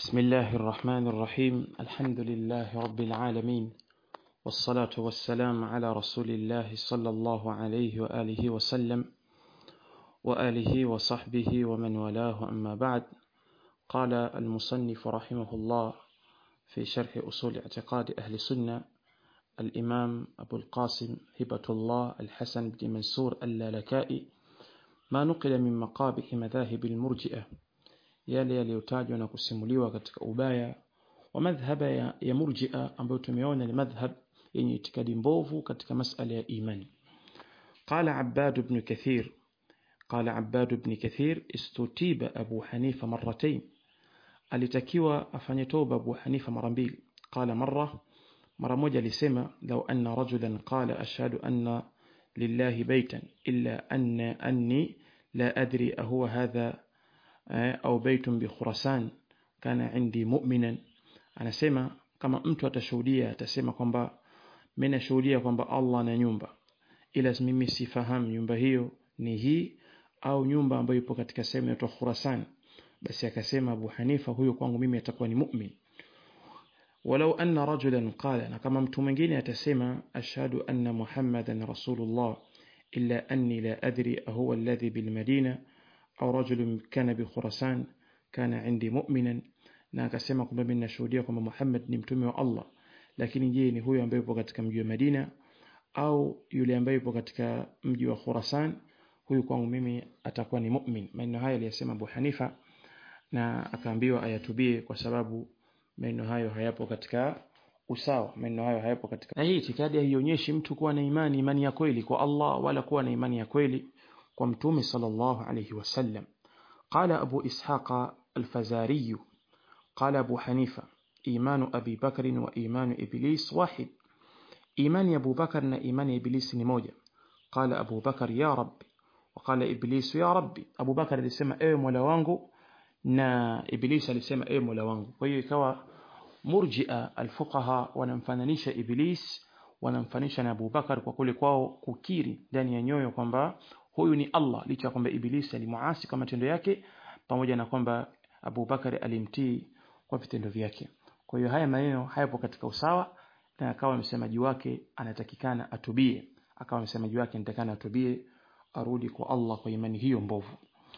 بسم الله الرحمن الرحيم الحمد لله رب العالمين والصلاة والسلام على رسول الله صلى الله عليه وآله وسلم وآله وصحبه ومن والاه أما بعد قال المصنف رحمه الله في شرح أصول اعتقاد أهل السنة الإمام أبو القاسم هبة الله الحسن بن منصور اللالكائي ما نقل من مقابح مذاهب المرجئة yale yaliyotajwa na kusimuliwa katika ubaya wa madhhaba ya, ya murjia ambayo tumeona ni madhhab yenye itikadi mbovu katika masala ya imani qala abbad ibn kathir qala abbad ibn kathir istutiba abu hanifa marratayn alitakiwa afanye toba abu hanifa mara mbili qala marra mara moja alisema law anna rajulan qala ashhadu anna lillahi baytan illa anna anni la adri ahuwa hadha au baitun bi Khurasan kana indi mu'minan anasema kama mtu atashuhudia atasema kwamba mimi nashuhudia kwamba Allah na nyumba ila mimi sifahamu nyumba hiyo ni hii au nyumba ambayo ipo katika sehemu ya Khurasan basi akasema Abu Hanifa huyo kwangu mimi atakuwa ni mu'min walau anna rajulan qala na kama mtu mwingine atasema ashhadu anna muhammadan rasulullah illa anni la adri ahuwa alladhi bil madina au rajulun kana bi Khurasan kana indi mu'minan na akasema kwamba mimi nashuhudia kwamba Muhammad ni mtume wa Allah lakini je ni huyo ambaye yupo katika mji wa Madina au yule ambaye yupo katika mji wa Khurasan huyu kwangu mimi atakuwa ni mu'min maneno haya aliyasema Abu Hanifa na akaambiwa ayatubie kwa sababu maneno hayo hayapo katika usawa maneno hayo hayapo katika na hii itikadi haionyeshi mtu kuwa na imani imani ya kweli kwa Allah wala kuwa na imani ya kweli ومتوم صلى الله عليه وسلم قال أبو إسحاق الفزاري قال أبو حنيفة إيمان أبي بكر وإيمان إبليس واحد إيمان أبو بكر إيمان إبليس نموجة قال أبو بكر يا ربي وقال إبليس يا ربي أبو بكر alisema ewe mola wangu na Iblis alisema ewe mola wangu kwa hiyo ikawa murjia alfuqaha wanamfananisha Iblis wanamfanisha na Abu Bakar kwa kule kwao kukiri ndani ya nyoyo kwamba huyu ni Allah licha ya kwamba Ibilisi alimuasi kwa matendo yake pamoja na kwamba Abu Bakari alimtii kwa vitendo vyake. Kwa hiyo haya maneno hayapo katika usawa na akawa msemaji wake anatakikana atubie. Akawa msemaji wake anatakikana atubie arudi kwa Allah kwa imani hiyo mbovu.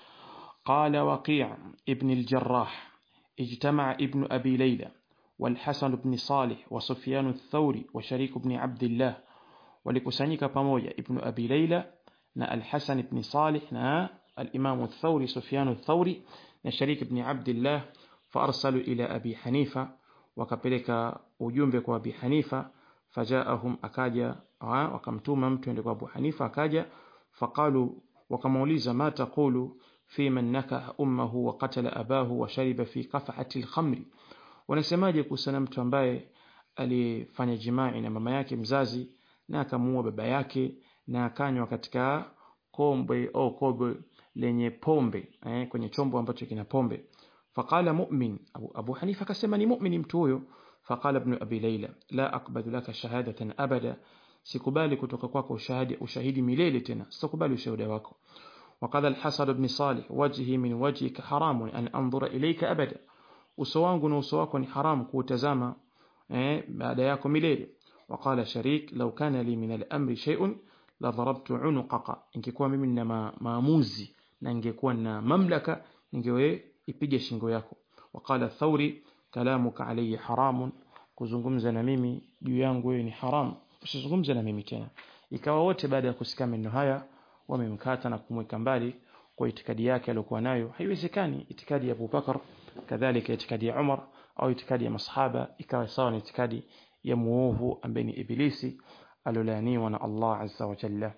قال وقيع ابن الجراح اجتمع ابن أبي ليلى والحسن بن صالح وسفيان الثوري وشريك بن عبد الله ولكسانيك pamoja ابن أبي ليلى na Al-Hasan ibn Salih na al-Imam al-Thawri Sufyan al-Thawri na Sharik ibn Abdullah faarsalu ila Abi Hanifa wakapeleka ujumbe kwa Abi Hanifa fajaahum akaja wakamtuma mtu ende kwa Abu Hanifa akaja faqalu wakamuuliza ma taqulu fi man nakaha ummuhu wa qatala abahu wa shariba fi qaf'ati al-khamri wanasemaje kuhusiana mtu ambaye alifanya jimai na mama yake mzazi na akamuua baba yake na akanywa katika kombe au kobe lenye pombe eh, kwenye chombo ambacho kina pombe faqala mu'min abu, abu hanifa akasema ni mu'min mtu huyo faqala ibn abi layla la aqbalu laka shahadatan abada sikubali kutoka kwako ushahidi ushahidi milele tena sikubali ushuhuda wako وقال الحسن بن صالح وجهي من وجهك حرام أن أنظر إليك أبدا uso wangu na uso wako ni haram kuutazama eh, baada yako milele وقال شريك لو كان لي من الأمر شيء la dharabtu unuqaka ingekuwa mimi nina ma, maamuzi na ingekuwa na mamlaka ningewe ipige shingo yako waqala thauri kalamuka alayya haramun kuzungumza na mimi juu yangu wewe ni haram usizungumze na mimi tena ikawa wote baada ya kusikia maneno haya wamemkata na kumweka mbali kwa itikadi yake aliyokuwa nayo haiwezekani itikadi ya Abu Bakar kadhalika itikadi ya Umar au itikadi ya masahaba ikawa sawa na itikadi ya muovu ambaye ni ibilisi alolaaniwa na Allah azza wa jalla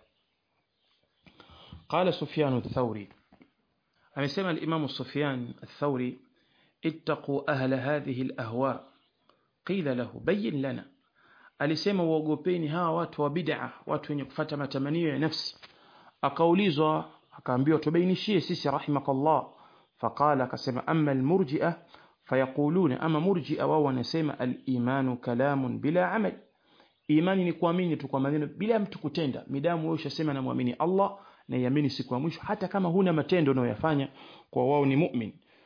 قال سفيان الثوري amesema الإمام سفيان الثوري اتقوا أهل هذه الأهواء قيل له بين لنا alisema uogopeni hawa watu wa bid'a watu wenye kufuata matamanio ya nafsi akaulizwa akaambiwa tubainishie sisi rahimakallah faqala akasema amma almurji'a fayaquluna ama murji'a wao wanasema al-imanu kalamun bila amal imani ni kuamini tu kwa maneno bila mtu kutenda midamu wewe ushasema na muamini Allah na iamini siku ya mwisho hata kama huna matendo unayoyafanya kwa wao ni mu'min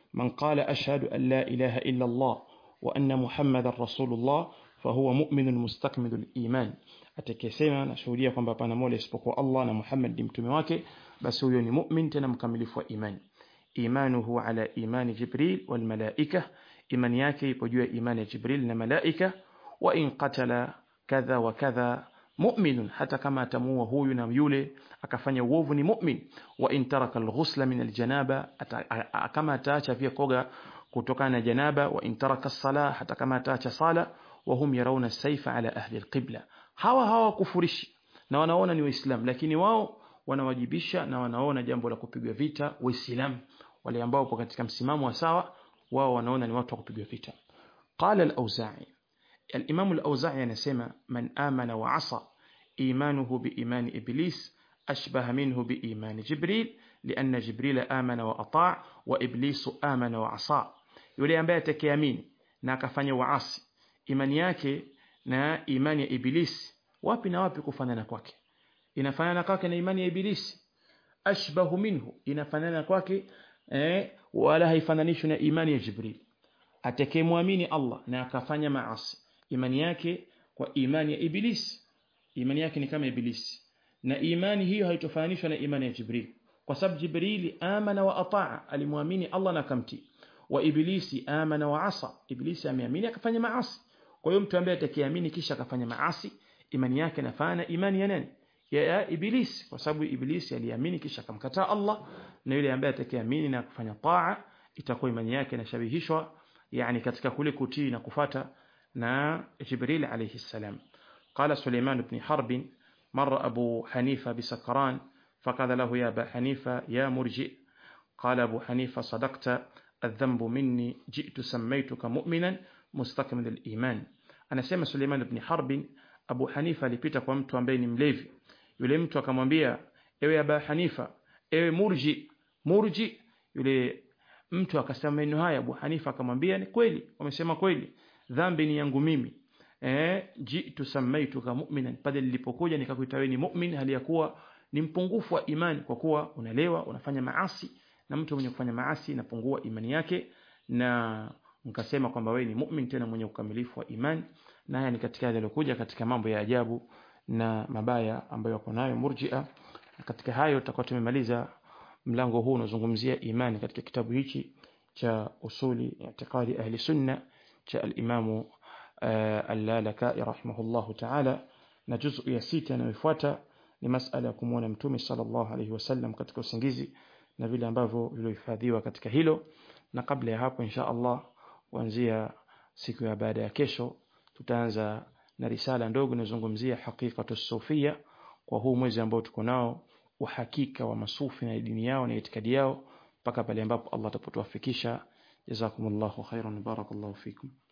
man qala ashhadu an la ilaha illa Allah wa anna Muhammadar Rasulullah fahuwa mu'minun mustakmilul iman atakayesema nashuhudia kwamba hapana mola isipokuwa Allah na Muhammad ni mtume wake basi huyo ni mu'min tena mkamilifu wa imani imanuhu ala imani Jibril wal malaika imani yake ipo juu ya imani ya Jibril na malaika wa in qatala kadha wa kadha mu'minun hata kama atamuua huyu na yule akafanya uovu ni mu'min wa in taraka al-ghusla min al-janaba kama ataacha pia koga kutokana na janaba wa in taraka as-sala hata kama ataacha sala wa hum yarawna as-sayfa ala ahli al-qibla hawa hawa kufurishi na wanaona ni waislamu lakini wao wanawajibisha na wanaona jambo la kupigwa vita waislamu wale ambao wapo katika msimamo wa sawa wao wanaona ni watu wa kupigwa vita qala al-auza'i الإمام الأوزاعي anasema man amana wa asa imanuhu biimani iblis ashbaha minhu biimani jibril lianna jibril amana wa ataa wa iblisu amana wa asa yule ambaye atakayeamini na akafanya waasi imani yake na imani ya ibilisi wapi na wapi kufanana kwake inafanana kwake na imani ya ibilisi ashbahu minhu inafanana kwake eh, wala haifananishwi na imani ya jibril atakayemwamini Allah na akafanya maasi imani yake kwa imani ya ibilisi imani yake ni kama ibilisi na imani hiyo haitofananishwa na imani ya Jibril kwa sababu Jibrili amana wa ataa alimwamini Allah na kamti wa ibilisi amana wa asa ibilisi ameamini akafanya maasi kwa hiyo mtu ambaye atakiamini kisha akafanya maasi imani yake inafanana imani ya nani ya, ya ibilisi kwa sababu ibilisi aliamini kisha akamkataa Allah na yule ambaye atakiamini na kufanya taa itakuwa imani yake inashabihishwa yani katika kule kutii na kufata نا جبريل عليه السلام قال سليمان بن حرب مر أبو حنيفة بسكران فقال له يا أبا حنيفة يا مرجئ قال أبو حنيفة صدقت الذنب مني جئت سميتك مؤمنا مستكمل الإيمان أنا سيما سليمان بن حرب أبو حنيفة لبيتك ومت بين مليفي yule mtu akamwambia ewe aba hanifa ewe murji murji yule mtu akasema maneno haya abu hanifa akamwambia ni kweli wamesema kweli dhambi ni yangu mimi eh jitu samaituka mu'minan pale nilipokuja nikakuita wewe ni mu'min hali ya kuwa ni mpungufu wa imani kwa kuwa unalewa unafanya maasi na mtu mwenye kufanya maasi inapungua imani yake na mkasema kwamba wewe ni mu'min tena mwenye ukamilifu wa imani na haya ni katika yale yaliokuja katika mambo ya ajabu na mabaya ambayo wako nayo murji'a katika hayo tutakuwa tumemaliza mlango huu unazungumzia imani katika kitabu hichi cha usuli i'tiqadi ahli sunna cha al-Imam al-Lalaka'i rahimahullahu ta'ala na juzu ya sita inayofuata ni masala ya kumwona mtume sallallahu alayhi wasallam katika usingizi na vile ambavyo vilihifadhiwa katika hilo na kabla ya hapo insha Allah kuanzia siku ya baada ya kesho tutaanza na risala ndogo inazungumzia hakikatu sufia kwa huu mwezi ambao tuko nao uhakika wa masufi na dini yao na itikadi yao mpaka pale ambapo Allah atapotuafikisha jazakumullahu khairan barakallahu fikum